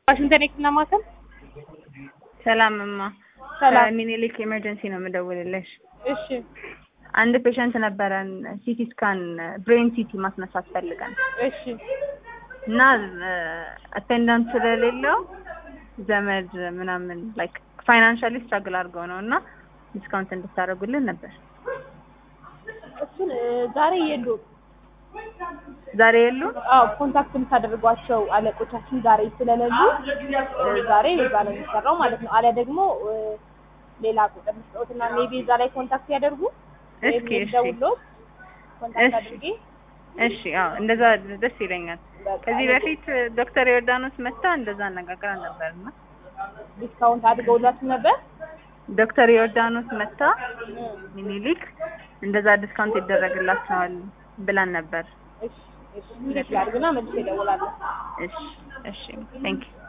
ዋሽንግተን የህክምና ማዕከል ሰላም እማ ሰላም። ሚኒሊክ ኤመርጀንሲ ነው የምደውልልሽ። እሺ አንድ ፔሸንት ነበረን ሲቲ ስካን ብሬን ሲቲ ማስነሳት ፈልገን እሺ እና አቴንዳንት ስለሌለው ዘመድ ምናምን ላይክ ፋይናንሻሊ ስትራግል አድርገው ነው እና ዲስካውንት እንድታደርጉልን ነበር። እሱን እ፣ ዛሬ የሉም። ዛሬ የሉ አዎ ኮንታክት የምታደርጓቸው አለቆቻችን ዛሬ ስለሌሉ እ፣ ዛሬ እዛ ነው የሚሰራው ማለት ነው። አሊያ ደግሞ እ፣ ሌላ ቁጥር ልስጠውትና ሜቢ እዛ ላይ ኮንታክት ያደርጉ ወይም እስኪ እሺ ደውሎት ኮንታክት እሺ። አድርጌ እሺ አዎ እንደዛ ደስ ይለኛል። በቃ ከዚህ በፊት ዶክተር ዮርዳኖስ መታ እንደዛ አነጋግራ ነበርና ዲስካውንት አድርገውላችሁ ነበር። ዶክተር ዮርዳኖስ መታ እ፣ ሚኒሊክ እንደዛ ዲስካውንት ይደረግላቸዋል ብላን ነበር። እሺ እሺ ቼክ ላድርግና መልሼ እደውላለሁ። እሺ እሺ ቴንክ ዩ